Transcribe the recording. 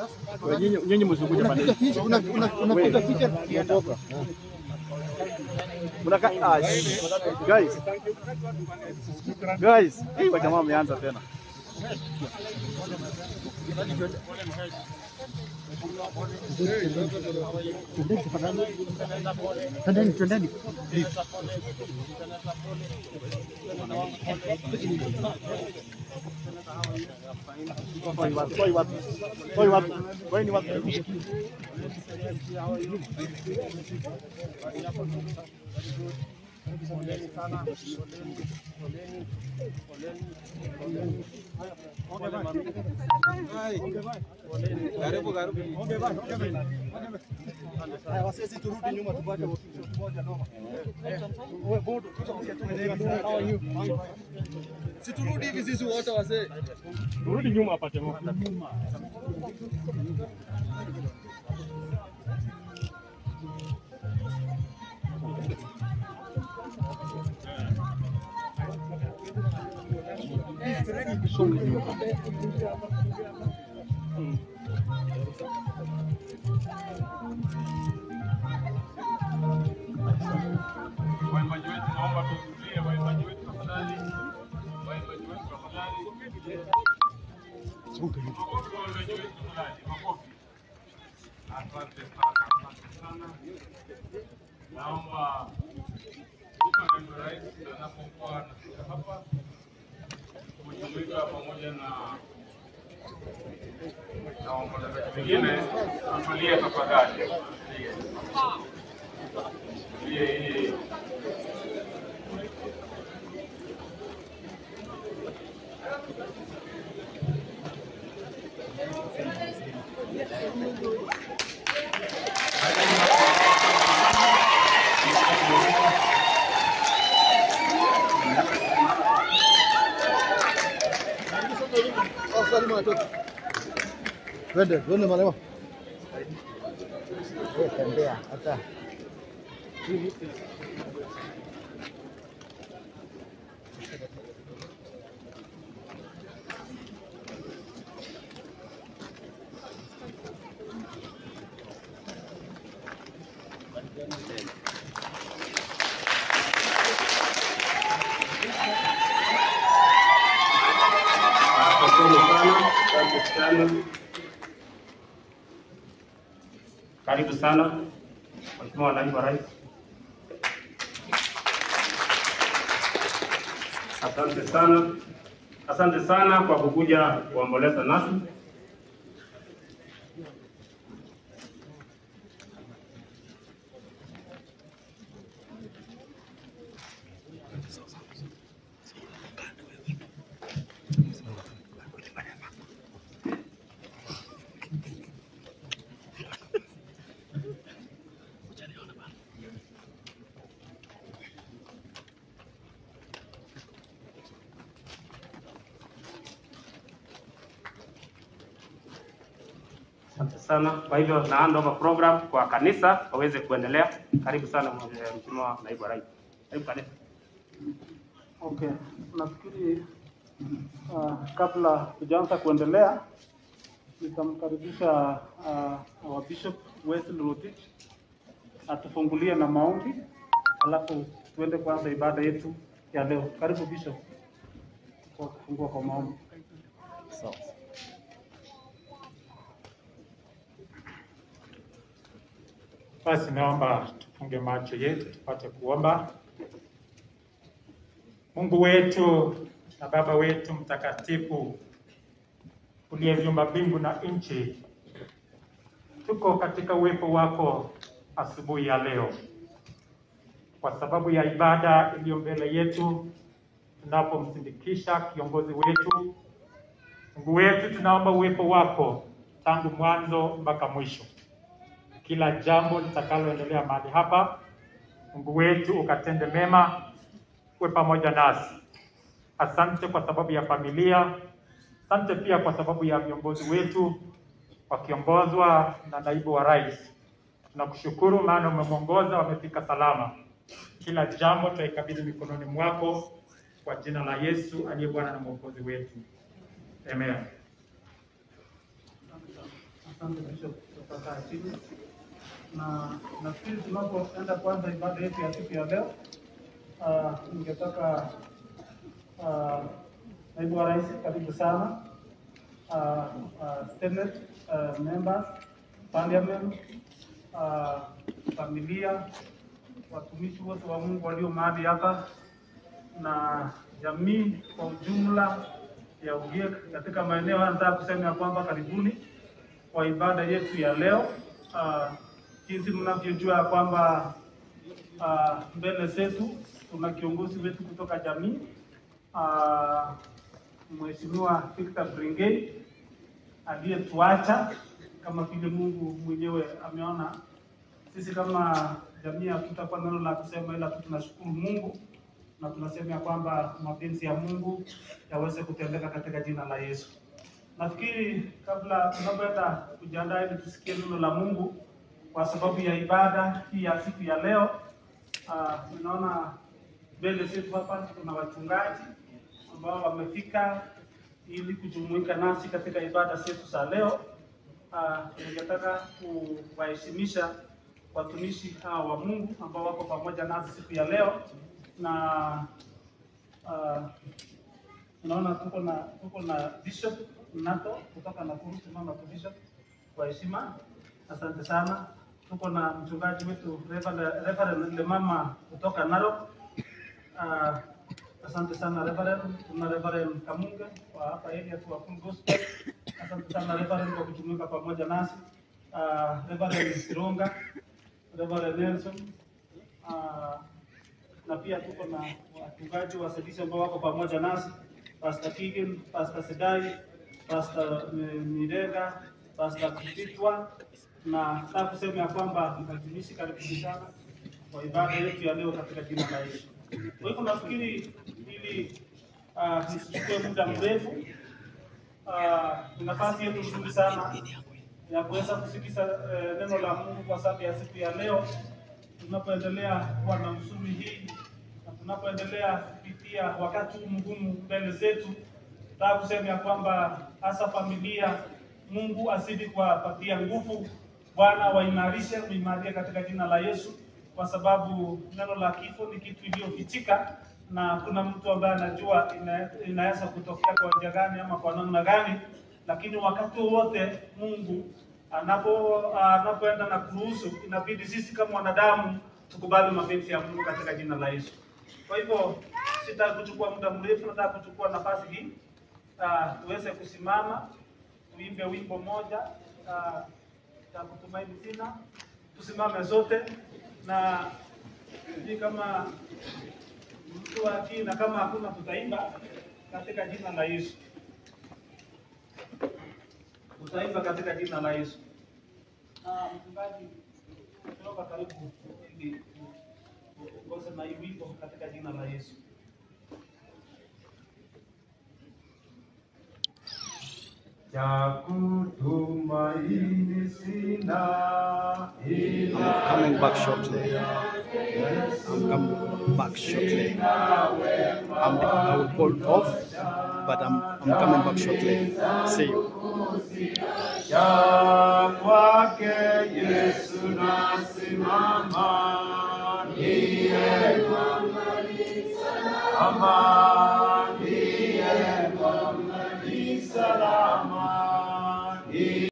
Nyinyi nyinyi msikuja pande. Unapiga picha, una- una- unapiga picha kuondoka. Mnaka ah, guys. Guys, hii wa jamaa wameanza tena. Twendeni, twendeni. Toi watu, toi watu. Toi watu. Toi ni watu. Siturudi hivi sisi wote wazee. Turudi nyuma apate mo. Waimbaji wetu naomba tutulie, waimbaji wetu tafadhali. Waimbaji wetu tafadhali. Makofi kwa waimbaji wetu tafadhali, makofi. Asante sana, asante sana. Naomba mtu anaitwa rais anapokuwa anafika hapa kujumuika pamoja na na waombolezaji wengine, tutulie tafadhali, tutulie. Tutulie ili Oh, Salim anatoka. Twende, twende marema. Wewe tembea hata. Asanteni sana, asante sana. Karibu sana Mheshimiwa Naibu wa Rais. Asante sana, asante sana kwa kukuja kuomboleza nasi. Asante sana. Kwa hivyo na hand over program kwa kanisa waweze kuendelea. Karibu sana Mheshimiwa Naibu wa Rais. Karibu kanisa. Okay, nafikiri uh, kabla tujaanza kuendelea nitamkaribisha uh, our Bishop Wesley Rotich atufungulie na maombi, alafu tuende kuanza ibada yetu ya leo. Karibu Bishop kwa kufungua kwa maombi. Basi naomba tufunge macho yetu tupate kuomba. Mungu wetu na Baba wetu mtakatifu uliyeviumba mbingu na nchi, tuko katika uwepo wako asubuhi ya leo kwa sababu ya ibada iliyo mbele yetu, tunapomsindikisha kiongozi wetu. Mungu wetu, tunaomba uwepo wako tangu mwanzo mpaka mwisho kila jambo litakaloendelea mahali hapa, Mungu wetu ukatende mema, uwe pamoja nasi. Asante kwa sababu ya familia, asante pia kwa sababu ya viongozi wetu wakiongozwa na naibu wa rais. Tunakushukuru maana umemwongoza, wamefika salama. Kila jambo tutaikabidhi mikononi mwako kwa jina la Yesu aliye Bwana na Mwokozi wetu, amen. Asante Bishop, tutakaa chini na nafikiri tunapoenda kuanza ibada yetu ya siku ya leo, ah, ningetaka ah, naibu wa rais, karibu sana uh, uh, Senate uh, members, parliament, uh, familia, watumishi wote wa Mungu walio mahali hapa na jamii kwa ujumla ya Ugiek katika maeneo haya. Nataka kusema ya kwamba karibuni kwa ibada yetu ya leo. Uh, jinsi mnavyojua ya kwamba uh, mbele zetu tuna kiongozi wetu kutoka jamii uh, Mheshimiwa Victor Bringei aliyetuacha kama vile Mungu mwenyewe ameona. Sisi kama jamii hatutakuwa neno la kusema, ila tu tunashukuru Mungu na tunasema ya kwamba mapenzi ya Mungu yaweze kutendeka katika jina la Yesu. Nafikiri kabla tunapoenda kujiandaa ili tusikie neno la Mungu kwa sababu ya ibada hii ya siku ya leo, uh, ninaona mbele zetu hapa kuna wachungaji ambao wamefika ili kujumuika nasi katika ibada zetu za leo. Uh, ningetaka kuwaheshimisha watumishi hawa wa Mungu ambao wako pamoja nasi siku ya leo na uh, unaona tuko na tuko na Bishop Nato kutoka Nakuru. Tunaona tu Bishop kwa heshima, asante sana. Tuko na mchungaji wetu Reverend Reverend Lemama kutoka Narok. Uh, asante sana Reverend. Tuna Reverend Kamunge kwa hapa area tu wa Full Gospel. Asante sana Reverend kwa kujumuika pamoja nasi. Uh, Reverend Sironga, Reverend Nelson uh, na pia tuko na wachungaji wasaidizi ambao wako pamoja nasi, Pastor Kigen, Pastor Sedai, Pastor eh, Mirega, Pastor Kutitwa, na nataka kusema ya kwamba mtumishi, karibuni sana kwa ibada yetu ya leo katika jina la Yesu. Kwa hivyo nafikiri ili uh, nisichukue muda mrefu uh, ni nafasi yetu nzuri sana ya kuweza kusikiza eh, neno la Mungu kwa sababu ya siku ya leo tunapoendelea kuwa na usumi hii na tunapoendelea kupitia wakati huu mgumu mbele zetu, nataka kusema ya kwamba hasa familia, Mungu azidi kuwapatia nguvu, Bwana waimarishe, muimarie katika jina la Yesu, kwa sababu neno la kifo ni kitu iliyofichika na kuna mtu ambaye anajua ina, inaweza kutokea kwa njia gani ama kwa namna gani, lakini wakati wowote Mungu anapo anapoenda na kuruhusu, inabidi sisi kama wanadamu tukubali mapenzi ya Mungu katika jina la Yesu. Kwa hivyo sitaki kuchukua muda mrefu, nataka kuchukua nafasi hii uh, tuweze kusimama tuimbe wimbo moja uh, cha kutumaini sina. Tusimame zote na sijui kama mtu akii na kama hakuna tutaimba katika jina la Yesu utaimba katika jina la Yesu. Na mchungaji, kutoka karibu ili uongoze na hii wimbo katika jina la Yesu. cha kutumaini sina ila I'm coming back shortly. I'm coming back shortly. I'm, I will hold off, but I'm, I'm coming back shortly. See you. cha kwake Yesu nasimama niye amani, niye salama